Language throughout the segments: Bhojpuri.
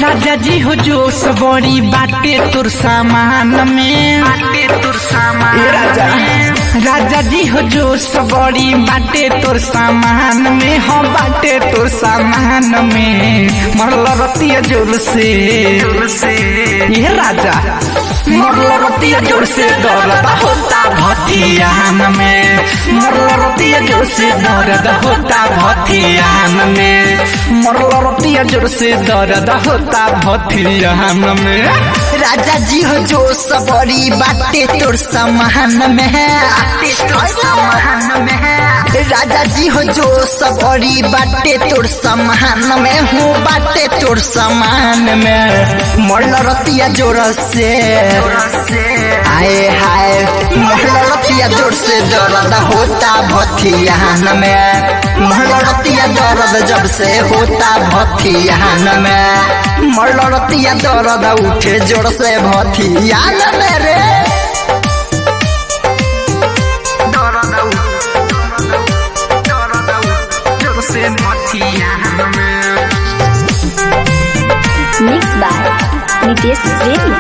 राजा जी हो जो सबरी बाटे तुर सामान में बाटे तुर सामान राजा राजा जी हो जो सबरी बाटे तुर सामान में हो बाटे तुर सामान में मरल रतिया जोर से जोर से ये राजा मरल रतिया जोर से दर्द होता भथियान में मरल रतिया जोर से दर्द होता भथियान में मरल रतिया जोर से दर्द होता भथियान में राजा जी हो जो सबरी बाटे तोर समान में है समान में है राजा जी हो जो सबरी बाटे तोर समान में हूँ बाटे तोर समान में मरल रतिया जोर से आए हाय मरल रतिया जोर से दर्द होता भथियान में मरल रतिया दर्द जब से होता भथियान में मरल रतिया दर्द उठे जोर से भथियान में रे जोर से भथियान में Mixed by Nitesh Premi.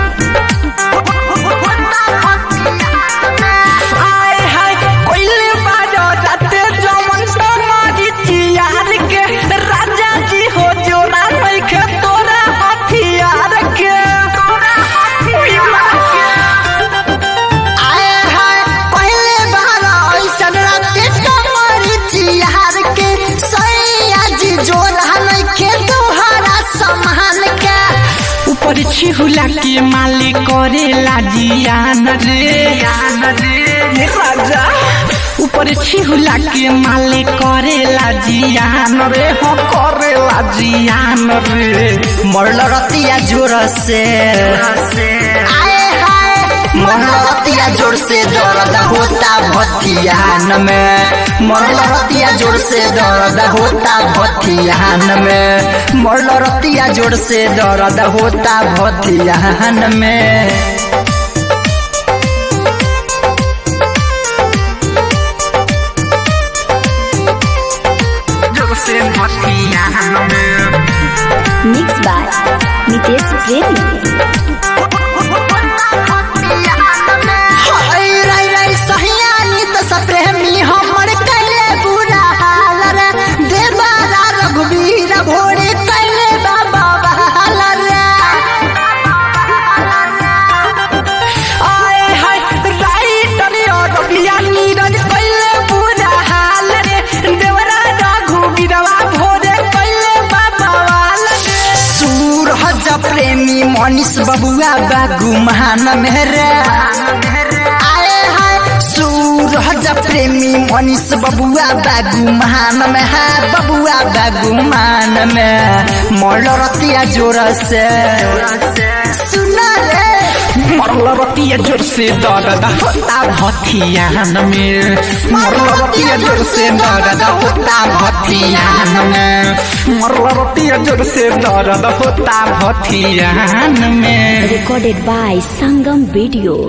आय हाय कोइले बाजो राते जमन तमारी चियार के राजा जी हो जोरा नइखे तोरा हथियार के तोरा हथियार के आए हाय पहले बार ऐसन राते कमरी चिहार के सैया जी जोर नइखे तोहरा समान के ऊपर छिहुला के माली करेला जियान रे जियान रे राजा ऊपर छिहुला के माली करेला जियान रे हो करेला जियान रे मरल रतिया जोर से आए हाय मरल रतिया जोर से दर्द होता भथियान में मरल रतिया जोर से दर्द होता भथियान में मरल रतिया जोर से दर्द होता भथियान में जोर से भथियान में Mixed by Nitesh Premi. हाय रे रे सहियानी त सप्रेमी हमर कैले बुरा हाल रे देवारा रघुवीर भोरे कैले बाबा बहाल रे आए हाय राइटर और रबिया नीरज कइले पूरा हाल रे देवरा राघु बिरवा भोरे कइले बाबा वाल रे सूरज प्रेमी मनीष बबुआ बागु महान मेरे आए हाय सूरज प्रेमी मनीष बबुआ बागु महान में है बबुआ बागु मान में मरल रतिया जोर से सुना रे मरल रतिया जोर से दर्द होता भथियान में मरल रतिया जोर से दर्द होता भथियान में मरल रतिया जोर से दर्द होता भथियान में Recorded by Sangam Video.